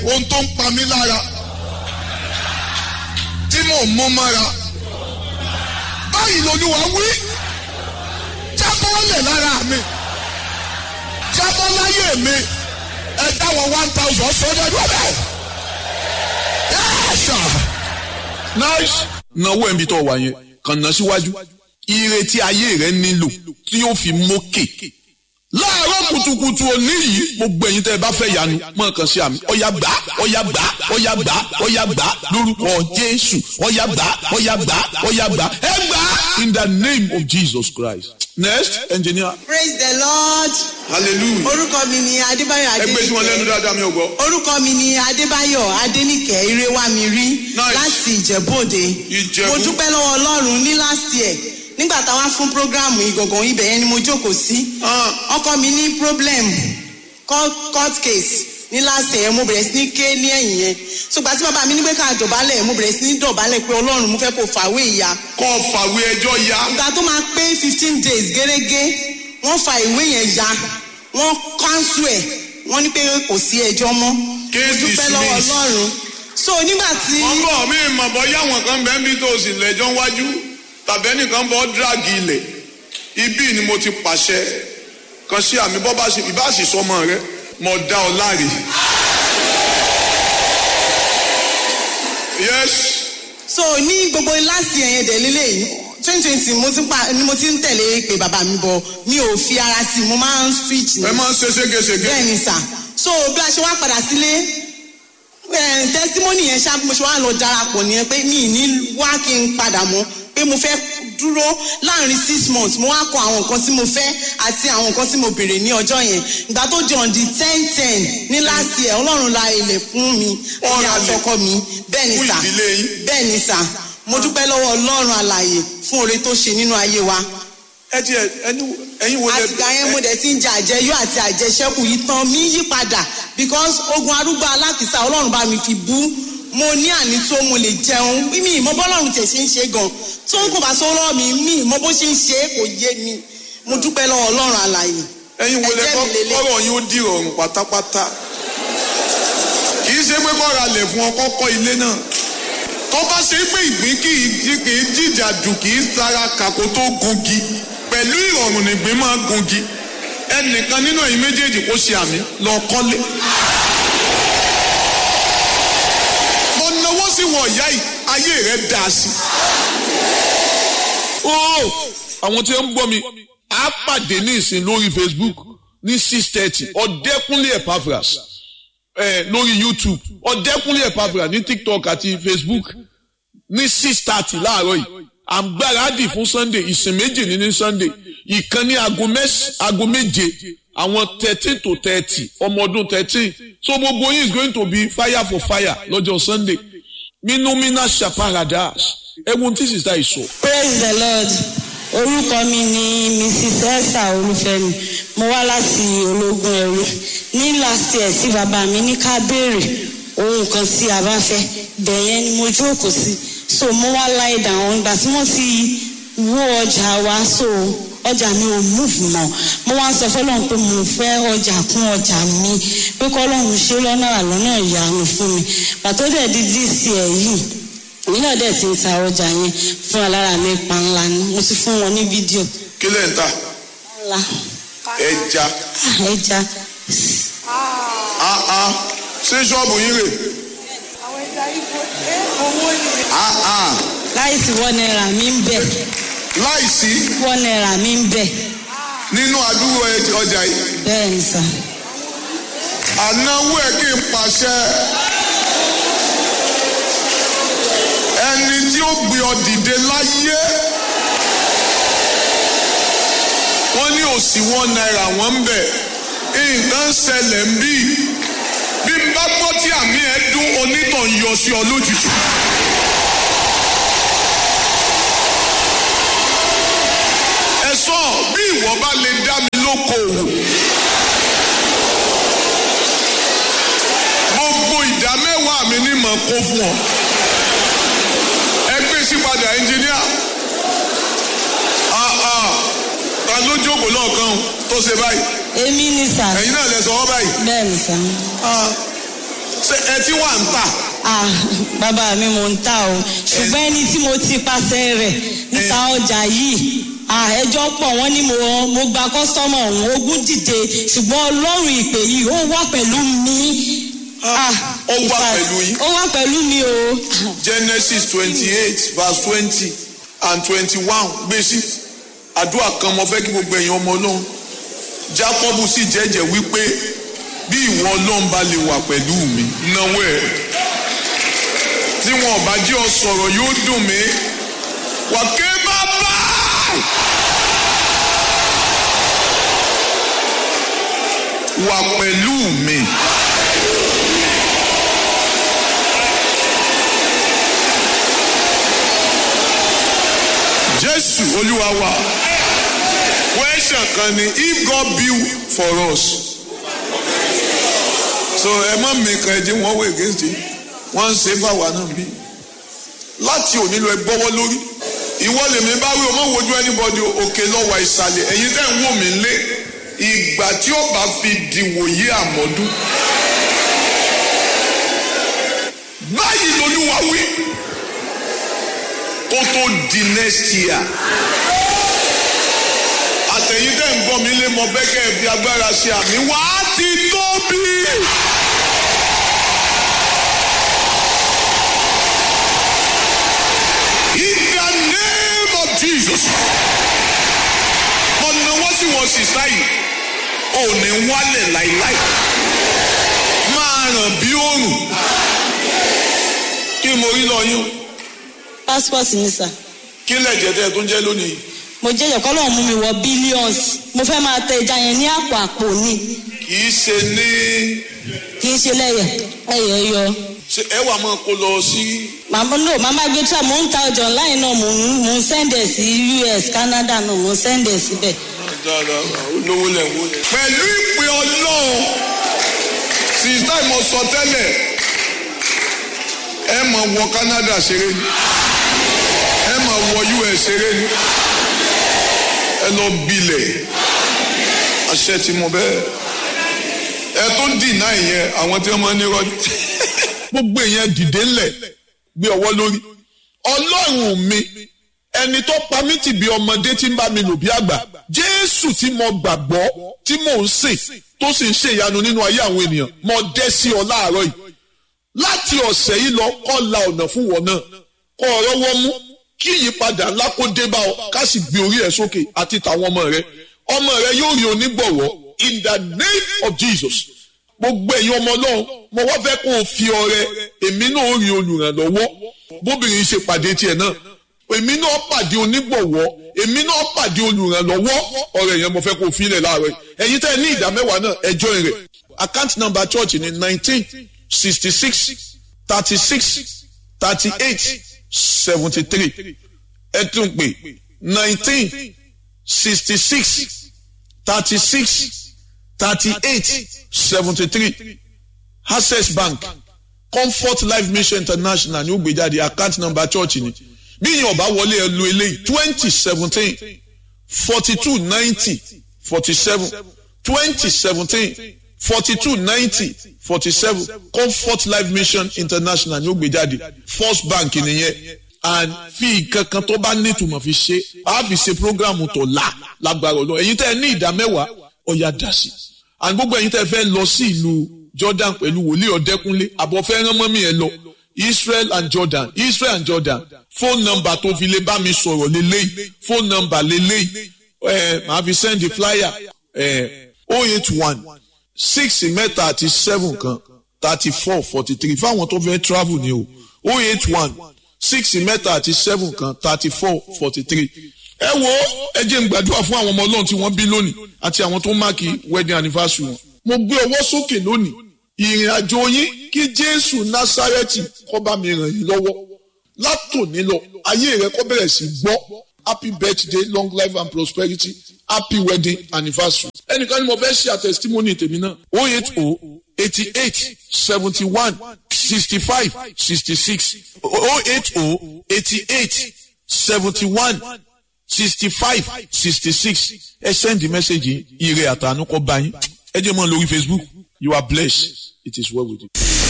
ohun tó ń pa mí lára tí mò ń mú mọ́ra báyìí lolúwa wí jábọ́lẹ̀ lára mi jábọ́ láyé mi ẹ dáwọ́ one thousand sọ́dọ̀ ẹ̀dùn ọ̀bẹ. yẹ́sà. nice náwó ẹ̀mí tó wà yẹn kàn ná síwájú ìrètí ayé rẹ nílò tí yóò fi mókè láàárọ̀ kùtùkùtù òní yìí gbogbo ẹ̀yin tẹ́ ẹ bá fẹ́ yanu mọ̀ kàn sí àmì ọ̀yà gbà ọ̀yà gbà ọ̀yà gbà ọ̀yà gbà lórúkọ jésù ọ̀yà gbà ọ̀yà gbà ọ̀yà gbà ẹ gbà in the name of jesus christ next engineer praise the lord hallelujah orúkọ mi ni adébáyọ̀ ẹgbẹ́ tí wọ́n lẹ́nu adéníkẹ́ dáadáa mi ò gbọ́. orúkọ mi ni adébáyọ̀ adéníkẹ́ irewamiri Nice. láti ìjẹ̀bú-òde Ìjẹ̀bú. mo dúpẹ́ lọ́wọ́ ọlọ́run ní last year nígbà táwa fún programu ìgọ̀ngàn ibẹ̀ yẹn ni mo jókòó sí Ah. ọkọ mi ní problem court court case ní last year mo bẹ̀rẹ̀ sí ní ké ní ẹ̀yìn yẹn ṣùgbọ́n tí bàbá mi ní pé ká dọ̀bálẹ̀ mo bẹ̀rẹ̀ sí ní dọ̀bálẹ̀ pé ọlọ́run mo fẹ́ kó fàwé ìyá kọ́ fàwé ẹjọ́ ya ìgbà tó máa pé fifteen days gẹ́gẹ́ wọ́n fa ìwé yẹn ya wọ́n cancel ẹ̀ wọ́n ní pé kò sí ẹjọ́ mọ́ Case mo dúpẹ́ lọ́wọ́ dismissed. ọlọ́run so nígbà tí wọ́n bọ̀ mí mọ̀ bọ́ yáwọn kan bẹ́ẹ̀ bí tó o sì lẹ́jọ́ wájú tàbí ẹnìkan bọ́ dírágì ilẹ̀ ibí ni mo ti pàṣẹ kan sí àmì bọ́ bá sì ìbá sì sọmọ rẹ mọ̀ dá ọ láre. yes so ní gbogbo last year yẹn dẹ̀ lélẹ́yìn twenty twenty mo ti ń pa ni mo ti ń tẹ̀lé pé bàbá mi bọ̀ mi ò fi ara sí i mo máa ń switch ni ẹ máa ń ṣe ségesège bẹ́ẹ̀ ni sà so bí a ṣe wá padà sílé eh, testimony yẹn ṣá bí mo ṣe wá lọ darapọ̀ nìyẹn pé mi ì ní wá kí n padà mọ́ pé mo fẹ́ dúró láàrin six months mo wá kọ àwọn nǹkan tí mo fẹ́ àti àwọn nǹkan tí mo béèrè ní ọjọ́ yẹn ìgbà tó di on the ten ten ní last year ọlọ́run la ilẹ̀ fún mi Ó ní ra ilẹ̀ àtọkọ mi bẹ́ẹ̀ ni fún sà ìdílé yín. bẹ́ẹ̀ ni sà mo dúpẹ́ lọ́wọ́ ọlọ́run alàyè fún oore tó ṣe nínú ayé wa ẹ ti ẹ ẹni ẹyin wo lẹ àtìgbà yẹn mo dẹ̀ ti ń jẹ àjẹyó àti àjẹṣẹ́kù yìí tán mi yí padà because ogun arúgbó alákìsà ọlọ́run bá mi fi bú mo ní àní tó mo lè jẹun mi ìmọ̀ bọ́lọ́run tẹ̀ ṣe ń ṣe gan tó ń kò bá sọ lọ́wọ́ mi mi ìmọ̀ bó ṣe ń ṣe é kò yé mi mo dúpẹ́ lọ́wọ́ ọlọ́run àlàyé ẹyin wo lẹ ẹ̀jẹ̀ kọ́ mi lélẹ̀. kọ́rọ̀ yín ó dìrọ̀rùn pátápátá kì í ṣe pé kọ́ra lẹ̀ fún ọkọ́ kọ́ ilé náà tó bá ṣe pé ìgbín kì í jí kì í jìjà dù kì í sara kàkó tó gungi pẹ̀lú ìrọ̀rùn nìgbín máa gungi ẹnìkan nínú ẹ̀yin méjèèjì kó ṣe àmì lọ kọ́lé. mo náwó sí wọ ìyá yìí ayé rẹ dá sí. ó àwọn tí ń gbọ́ mi á pàdé ní ìsìn lórí facebook ní six thirty ọ̀dẹ́kúnlé epaphras eh, lórí youtube ọ̀dẹ́kúnlé epaphras ní tiktok àti facebook ní six thirty láàárọ̀ yìí à ń gbáradì fún sunday ìsìn méjì ní ní sunday ìkan ní aago mẹ́s- aago méje àwọn thirteen to thirty ọmọ ọdún thirteen so gbogbo yín is going to be fire for fire lọ́jọ́ sunday minumina shaparadas ẹ̀wọ̀n tí sísá yìí sọ. praise the lord orúkọ mi ni mrs esther olúfẹ́mi mo wá láti ológun ẹrú ní last year tí bàbá mi ní ká béèrè ohun kan tí a bá fẹ́ bẹ̀yẹn ni mo jókòó sí so mo wá láì dàwọn ìgbà tí wọ́n ti wó ọjà wa so ọjà mi ò múfù mọ́ mo wá ń sọ fọlọ́run pé mo fẹ́ ọjà kún ọjà mi pé kọ́lọ́run ṣe lọ́nà àlọ́nà ìyanu fún mi pàtó dẹ̀ di dc ẹ̀ yìí èmi náà dẹ̀ ti ń ta ọjà yẹn fún alára mi pa ńlá ni mo ti fún wọn ní fídíò kí lẹ̀ ń ta ńlá ẹja Ah, ẹja áá ṣé ṣọ́ọ̀bù yín rè áá láìsí wọ́n náírà mi ń bẹ̀ láìsí wọ́n náírà mi ń bẹ̀ nínú àdúgbò ẹ- ọjà yìí bẹ́ẹ̀ ni sà ànáwó ẹ kí n pàṣẹ ẹni tí ó gbé ọ dìde láyé wọ́n ní òsì wọn náírà wọ́n ń bẹ̀ nǹkan ń ṣẹlẹ̀ ń bí bí n bá gbọ́ tí àmì ẹ dún onítàn yọ sí ọ lójijì. ẹ sọ bí ìwọ bá lè dá mi lókoòwò. gbogbo ìdá mẹ́wàá mi ní mọ̀ kó fún ọ. ẹ gbé sí padà ẹnjìníà. Ah, ah. ta ló jókòó lọ́ọ̀kan o tó ṣe báyìí. èmi ni sà ẹ̀yin náà lẹ sọ wọ́n báyìí. bẹ́ẹ̀ ni sà Ah, ṣe ẹ tí wà ń tà ah bàbá mi mò ń tà o ṣùgbọ́n ẹni tí mo ti pàṣẹ rẹ̀ níta ọjà yìí ah ẹjọ́ pọ̀ wọ́n ní mo mo gba kọ́sítọ́mọ̀ ọ̀hún ogún dìde ṣùgbọ́n ọlọ́run ìpè yìí ó wà pẹ̀lú mi. ah Ó wà in fact, pẹ̀lú yín? ó wà pẹ̀lú mi o. genesis twenty eight verse twenty and twenty one gbèsè àdúrà kan mo fẹ́ kí gbogbo èèyàn ọmọ ọlọ́run jacobu sì jẹ́jẹ́ wípé bí ìwọ ọlọ́run bá lè wà pẹ̀lú mi náwó ẹ̀ tí wọn ò bá jẹ́ ọ sọ̀rọ̀ yóò dùn mí wà ké bàbá wà pẹ̀lú mi. jésù olúwa wa question kan ni if god build for us so ẹ má mi kan ẹ jẹ́ wọ́n wọ against it wọ́n ń ṣe fáwa náà bí láti òní lọ ẹ gbọ́wọ́ lórí ìwọ lèmi bá wí o má wojú anybody òkè lọ́wọ́ ìsàlẹ̀ ẹ̀yin tẹ́ ń wò mí lé ìgbà tí ó bá fi dìwòye àmọ́dún báyìí lolúwa wí kó tó di next year àtẹ̀yìn tẹ́ ń gbọ́ mi lé mọ bẹ́kẹ́ fi agbára ṣe àmì wá ti tóbi. In the name of Jesus. mo náwó sí wọn sísá yìí ò ní wálẹ̀ láìláì máa ràn bí òrùn kí mo rí lọ yín passport mi sà kí lẹ̀jẹ̀ tẹ́ ẹ tó ń jẹ́ lónìí. mo jẹ́ ìyọ̀kọ́ lọ́wọ́ mú mi wọ billions mo fẹ́ máa tẹ ẹja yẹn ní àpò àpò ni kì í ṣe ní kì í ṣe lẹ́yẹ̀ ẹ̀yẹ̀ yọ. ṣe ẹ wà máa kó lọ sí màmá no màmá gbé tí a mò ń ta ọjà online náà mò ń mò ń sẹ́ndẹ̀ sí US Canada náà mò ń sẹ́ndẹ̀ síbẹ̀. olówó lẹ̀ wó lẹ̀. pẹ̀lú ìpè ọlọ́run sísá ìmọ̀ sọ tẹ́lẹ̀ ẹ máa wọ Canada ṣeré ni ẹ máa wọ US ṣeré ni ẹ lọ bilẹ̀ àṣẹ tí mo bẹ́ẹ̀ ẹ tó dìnnà ìyẹn àwọn tí wọ́n máa ń ní rọ́ọ̀dì. gbogbo èèyàn dìde ńlẹ̀ gbé ọwọ́ lórí ọlọ́run mi ẹni tó pa mí tì bí ọmọdé tí ń bá mi lò bí àgbà jésù tí mo gbàgbọ́ tí mò ń sìn tó sì ń ṣèyanu nínú ayé àwọn ènìyàn mo dẹ́ sí ọ láàárọ̀ yìí láti ọ̀sẹ̀ yìí lọ kọ́ la ọ̀nà fún wọn náà kọ́ ọ̀rọ̀ wọ́n mú kí ìyípadà ńlá kó dé bá ọ ká sì gbé orí ẹ̀ sókè àti tàwọn ọmọ rẹ ọmọ rẹ yóò rí onígbọ̀wọ́ in the name of Jesus gbogbo ẹ̀yin ọmọ ọlọ́run mo wá fẹ́ kó o fi ọrẹ èmi náà ó rí olùrànlọ́wọ́ bóbìnrin ṣe pàdé tiẹ̀ náà èmi náà pàdé onígbọ̀wọ́ èmi náà pàdé olùrànlọ́wọ́ ọrẹ yẹn mo fẹ́ kó o fi ilẹ̀ láàárọ̀ yìí ẹ̀yin tẹ́ ẹ ní ìdá mẹ́wàá náà ẹjọ́ rẹ̀ account number church ni nineteen sixty six thirty six thirty eight seventy three ẹ tún pè nineteen sixty six thirty six thirty eight seventy three access bank comfort life mission international ní ó gbé jáde account number church ni bí yín ọba wọlé ẹ lu eléyìí twenty seventeen forty two ninety forty seven twenty seventeen forty two ninety forty seven comfort life mission international ní ó gbé jáde first bank nìyẹn and fi nǹkan kan tó bá nítumọ̀ fi ṣe á fi ṣe programu tó la lágbára ọlọ́run ẹ̀yin tẹ́ ẹ ní ìdá mẹ́wàá ọ̀yà dá sí and gbogbo ẹ̀yin tẹ́ ẹ fẹ́ lọ sí ìlú Jordan pẹ̀lú wòlíì ọ̀dẹ́kúnlé àbọ̀ fẹ́ rán mọ́mí ẹ lọ Israel and Jordan Israel and Jordan phone number tó fi lè bá mi sọ̀rọ̀ lélẹ́yìí phone number lélẹ́yìí ẹ̀ máa fi send the flyer ẹ̀ oh eight one six mẹ́ta àti seven kan thirty four forty three fáwọn tó fẹ́ travel ni o oh eight one six mẹ́ta àti seven kan thirty four forty three. ẹ wo ẹ jẹ́ n gbàdúrà fún àwọn ọmọ ọlọ́run tí wọ́n bí lónìí àti àwọn tó máàkì wedding anniversary wọn. mo gbé ọwọ́ sókè lónìí ìrìn àjò yín kí jésù násárẹ́tì kó bá mi ràn yín lọ́wọ́ látòní lọ ayé rẹ kó bẹ̀rẹ̀ sí gbọ́ happy birthday long life and prosperity happy wedding anniversary. ẹnìkan ni mo fẹ́ ṣe àtẹ̀sítímọ́nì tèmi náà oh eight oh eighty eight seventy one sixty five sixty six oh eight oh eighty eight seventy one sixty five sixty six ẹ send the message ire àtànú kọ bá yín ẹ jẹ́ mọ́ lórí Facebook you are blessed it is well with you.